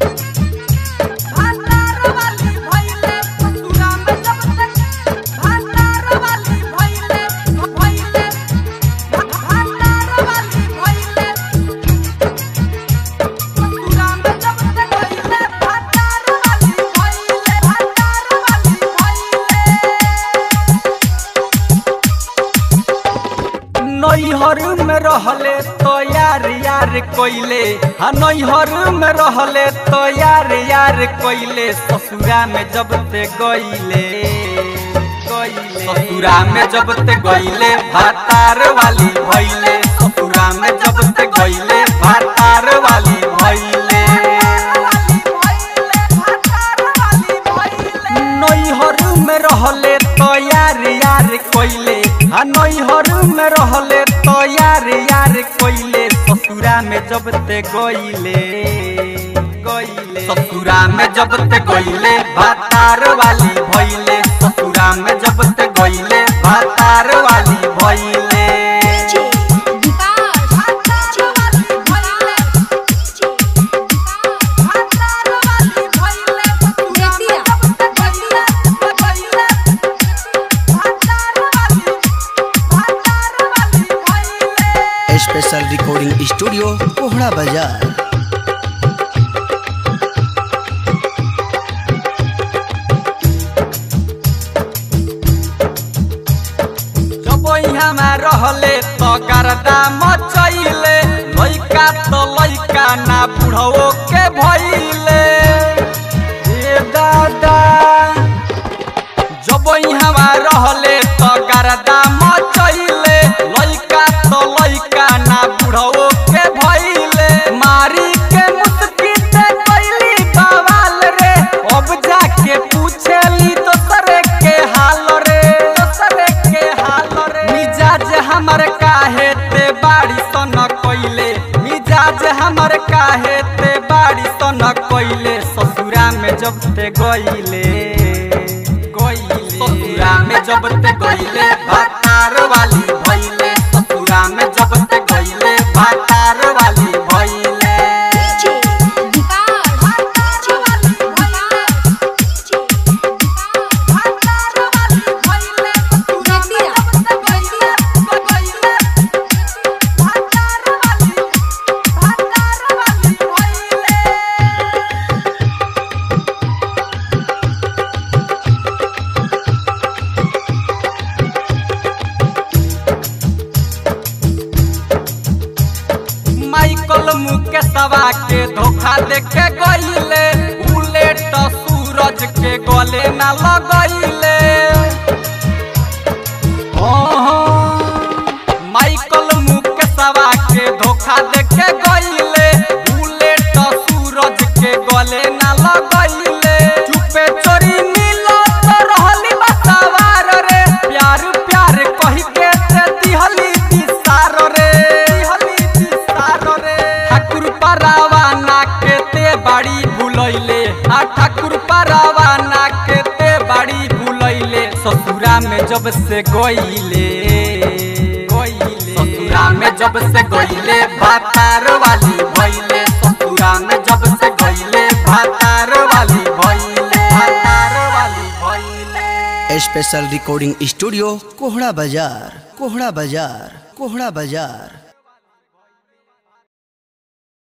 भातार वाली भइले ससुरा में जब तक भातार वाली भइले भइले भातार वाली भइले ससुरा में जब तक भइले भातार वाली भइले भातार वाली भइले नैहर में रहले तो यार यार कोइले हाँ नैहर में रहले तो यार यार कोइले ससुरा में जब ते गइले गइले ससुरा में जब ते गइले भातार वाली भइले ससुरा में जब ते गइले भातार वाली भइले नैहर में रहले तो यार यार कोइले आ नैहर में रहले तो यार यार कोइले ससुरा में जब ते गइले गइले ससुरा में जब ते गइले भातार वाली भइले ससुरा में जब ते गइले भातार वाली भइले स्पेशल रिकॉर्डिंग स्टूडियो कोहड़ा बाजार जब यहाँ रहले तो गर्दा मचैले लैका तो लैका ना बुढ़ो के भइले ए दादा जब यहाँ रहले तो गर्दा मचैले लैका तो लैका ना बुढ़ो के भइले मारी के मुस्की से कैली बवाल रे अब जाके पूछेली दोसरे के हाल रे दोसरे के हाल रे मिजाज हमर काहे ते बाड़ी सन कइले मिजाज हमर काहे ते बाड़ी सन कइले ससुरा में जब ते गइले गइले ससुरा में जब ते गइले भातार वाली भइले ससुरा में जब ते गइले भातार वाली भइले माइकल मुकेशवा के धोखा देके गइले बुलेट सूरज के गले ना लगइले हाँ, माइकल मुकेशवा के धोखा देके गइले बुलेट सूरज के गले ना लगइले चुपे चोरी मिलो तो रहली बसवार रे प्यार प्यार कहि के ते दिहली दिसार रे दिहली दिसार रे ठाकुर परवाना के ते बाड़ी भुलैले आ ठाकुर परवाना के ते बाड़ी भुलैले ससुरा में जब से गइले गइले ससुरा में जब से गइले भातार वाली भइले ससुरा में जब से गइले भातार वाली भइले भातार वाली भइले स्पेशल रिकॉर्डिंग स्टूडियो कोहड़ा बाजार कोहड़ा बाजार कोहड़ा बाजार